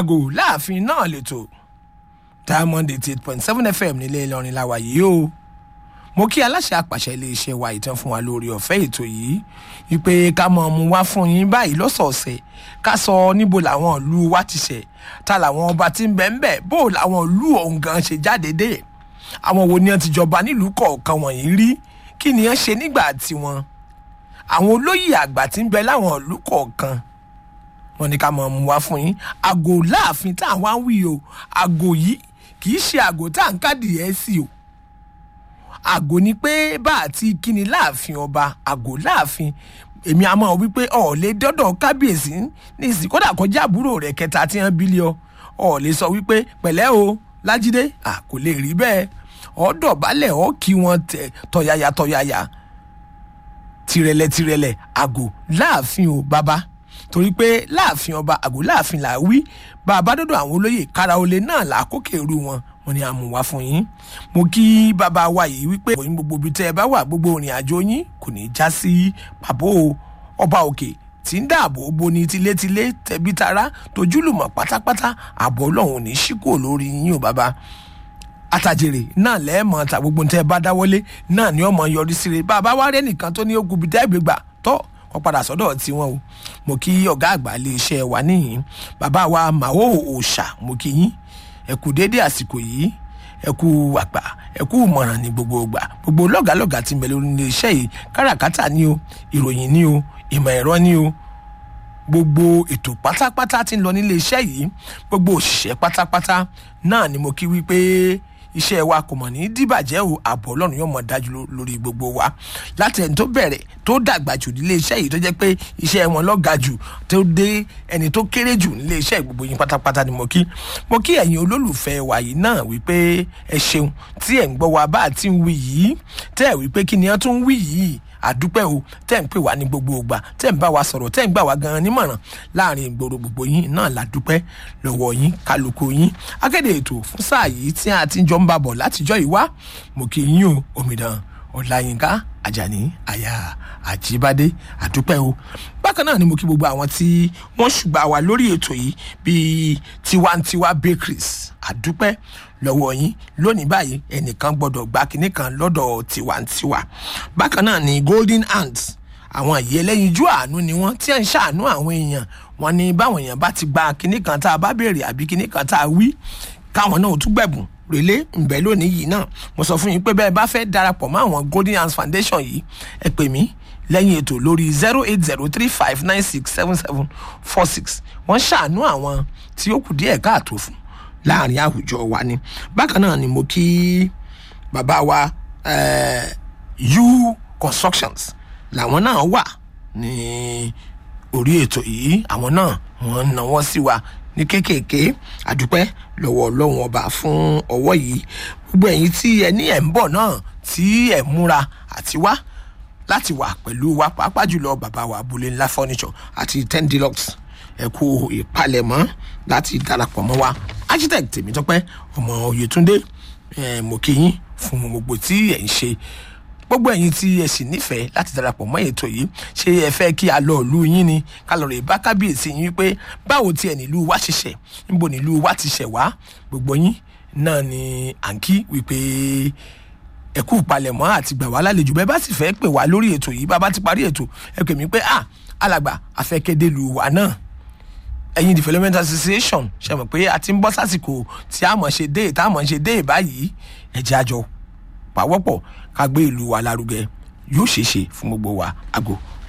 àgò láàfin náà lẹ́tọ̀ diamond eighty eight point seven fm nílé ìlọrin la wà yìí o mo kí aláṣẹ àpàṣẹ iléeṣẹ́ wa ìtàn fún wa lórí ọ̀fẹ́ ètò yìí wípé ká mọ̀ mu wá fún yín báyìí lọ́sọ̀ọ̀sẹ̀ ká sọ níbo làwọn ìlú wa ti ṣẹ̀ ta làwọn ọba tí ń bẹ̀ ń bẹ̀ bó làwọn ìlú ọ̀hún gan ṣe jáde dé àwọn wo ni wọ́n ti jọba nílùú kọ̀ọ̀kan wọ̀nyí rí kí ni wọ́n ṣe nígbà tiwọn àwọn olóyè àgbà tí ń bẹ láwọn ìlú kọ̀ọ̀kan wọn ní ká mọ̀ mu wá fún yín àgò láàfin tá à ń wá wí o àgò yìí kì í ṣe àgò tá à ń kádìí sí o àgò ni pé bá àti kíni láàfin ọba àgò láàfin èmi àmọ́ wípé ọ̀ọ́lẹ́ dọ́dọ̀ kábíyèsí ní ìsìn kódà kọjá àbúrò rẹ̀ kẹta tí wọ́n bílíọ̀ ọ̀ọ́lẹ́ sọ wípé pẹ̀lẹ́ o lájídé à kò lè rí bẹ́ẹ̀ ọ̀ọ́dọ̀ balẹ̀ ọ́ kí wọ́n tẹ̀ tọ̀yàyà tọ̀yàyà tirẹ̀lẹ̀ tirẹ̀lẹ̀ àgò láàfin o bàbá torí pé láàfin ọba àgò láàfin là wí bá a bá dọ́dọ̀ àwọn olóyè kára olè náà là kókè ru wọn wọn ni a mú wá fún yín mo kí bàbá wa yìí wípé òyìn gbogbo ibi tẹ́ ẹ bá wà gbogbo ìrìn àjò yín kò ní í já sí pàbó ọba òkè tí ń dáàbò bo ní tilétilé tẹbí tará tojúlùmọ̀ pátápátá ààbò ọlọ́run ò ní í ṣíkò lórí yín o bàbá àtàjèrè náà lẹ́ẹ̀mọ́ ta gbogbo tẹ́ ẹ bá dáwọ́lé náà ni ọmọ yọrí síre bàbá wa rẹ́ nìkan tó ní ó gubi tẹ́ ẹ gbé gbà tọ́ wọ́n padà sọ́dọ̀ tiwọn o mo kí ọ̀gá àgbà ilé iṣẹ́ wa níyìn bàbá wa màó òòṣà mo kí yín ẹ kú déédé àsìkò yìí ẹ kú àgbà ẹ kú ìmọ̀ràn ní gbogbo ìgbà gbogbo lọ́gàlọ́gà ti mẹ́lẹ́ orí ilé iṣẹ́ yìí káràkátà ni o ìròyìn ni o ìmọ̀ ẹ̀rọ ni o gbogbo ètò pátápátá tí ń lọ nílé iṣẹ́ yìí gbogbo òṣìṣẹ́ pátápátá náà ni mo kí wípé iṣẹ́ wa kò mọ̀ ní dìbàjẹ́ o ààbò ọlọ́run yóò mọ̀ dájú lórí gbogbo wa láti ẹni tó bẹ̀rẹ̀ tó dàgbà jù nílé iṣẹ́ yìí tó jẹ́ pé iṣẹ́ wọn lọ́ga jù tó dé ẹni tó kéré jù nílé iṣẹ́ gbogbo yín pátápátá ni mo kí mo kí ẹ̀yin olólùfẹ́ wa yìí náà wípé ẹ ṣeun tí ẹ̀ ń gbọ́ wa bá àti ń wí yìí tẹ́ ẹ̀ wípé kí ni ẹ tún wí yìí àdúpẹ́ o tẹ́ ń pè wá ní gbogbo ìgbà tẹ́ ń bá wa sọ̀rọ̀ tẹ́ ń gbà wá gan-an nímọ̀ràn láàrin ìgboro gbogbo yín náà ládúpẹ́ lọ́wọ́ yín kálukú yín akéde ètò fún sáà yìí tí a ti jọ ń bá bọ̀ látijọ́ yìí wá mo kí yín o omidan ọ̀làyínká ajani aya àjíbádé àdúpẹ́ o bákan náà ni mo kí gbogbo àwọn tí wọ́n ṣùgbà wá lórí ètò yìí bíi tiwantiwa bakeries àdúpẹ́ lọ́wọ́ yín lónìí báyìí ẹnìkan gbọ́dọ̀ gba kinní kan lọ́dọ̀ tiwantiwa bákan náà ni golden hands àwọn ìyẹ́ ẹlẹ́yinjú àánú ni wọ́n tí ń ṣàánú àwọn èèyàn wọn ni báwọn èèyàn bá ti gba kinní kan tá a bá béèrè àbí kinní kan tá a wí káwọn náà tún gbẹ̀bùn rèlé ǹbẹ lónìí yìí náà mo sọ fún yín pé bẹ́ẹ̀ bá fẹ́ darapọ̀ mọ́ àwọn golden hands foundation yìí ẹ pè mí lẹ́yìn ètò lórí zero eight zero three five nine six seven seven four six wọ́n ṣàánú àwọn tí ó kù díẹ̀ káàtó fún láàrin àwùjọ wa ni bákan náà ni mo kí bàbá wa u constructions làwọn náà wà ní orí ètò yìí àwọn náà wọ́n náwó sí wa ní kéékèèké àdúpẹ́ lọ́wọ́ ọlọ́run ọba fún ọwọ́ yìí gbogbo ẹ̀yin tí ẹ ní ẹ̀ ń bọ̀ náà tí ẹ̀ múra àti wá láti wà pẹ̀lú wa pàápàá jùlọ bàbá wa abúlé ńlá furniture àti ten deluxe ẹ kú ìpalẹ̀mọ́ láti darapọ̀ mọ́ wa architect tèmítọ́pẹ́ ọmọ oyètúndé ẹ mo kí yín fún gbogbo tí ẹ̀ ń ṣe gbogbo ẹ̀yin tí ẹ sì nífẹ̀ẹ́ láti darapọ̀ mọ́ ètò yìí ṣé ẹ fẹ́ kí a lọ ìlú yín ni ká lọ rè bá kábíyèsí yín wípé báwo tiẹ̀ nílùú wa ṣiṣẹ́ níbo nílùú wa ti ṣẹ̀ wá gbogbo yín náà ni à ń kí wípé ẹ kú palẹ̀mọ́ àti gbà wá lálejò bẹ́ẹ̀ bá sì fẹ́ pè wá lórí ètò yìí bá bá ti parí ètò ẹ pè mí pé ah alàgbà afẹ́kẹ́dé lu wa náà ẹ̀yin development association ṣe mọ̀ pé a ti ń bọ́ sásìkò tí a mọ̀ ṣe dé tá a mọ̀ ṣe dé báyìí ẹ jẹ́ àjọ pàwọ́pọ̀ ká gbé ìlú wa lárugẹ yóò ṣeé ṣe fún gbogbo wa àgò